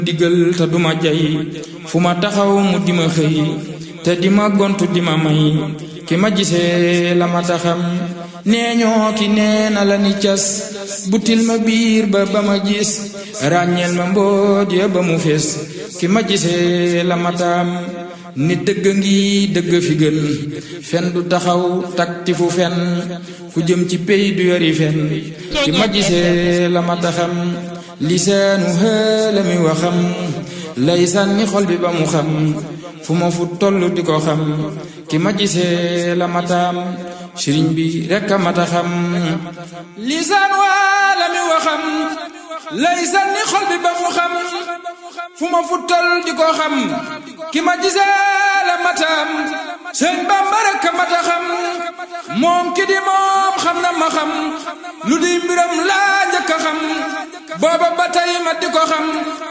digal te duma jay fu ma taxaw mu di ma xëy te di ma gontu di ma may ki ma gisee la ma taxam nee ñoo ki nee na la ni cas butil ma biir ba ba ma gis ràññeel ma mboot ya ba mu fees ki ma gisee la ma taam nit dëgg ngi dëgg fi gën fen du taxaw takti fu fen fu jëm ci pey du yori fen ki ma gisee la ma taxam lisaanu xëla mi waxam lay sànni xol bi ba mu xam fu ma fu toll di ko xam ki ma gisee la mataam sëriñ bi rekk a mata xam lisaan waa la mi waxam lay sànni xol bi ba mu xam fu ma fu toll di ko xam ki ma gisee la mataam sëñ Bamba rekk a mata xam moom ki di moom xam na ma xam lu di mbiram laa njëkk a xam booba ba tey ma di ko xam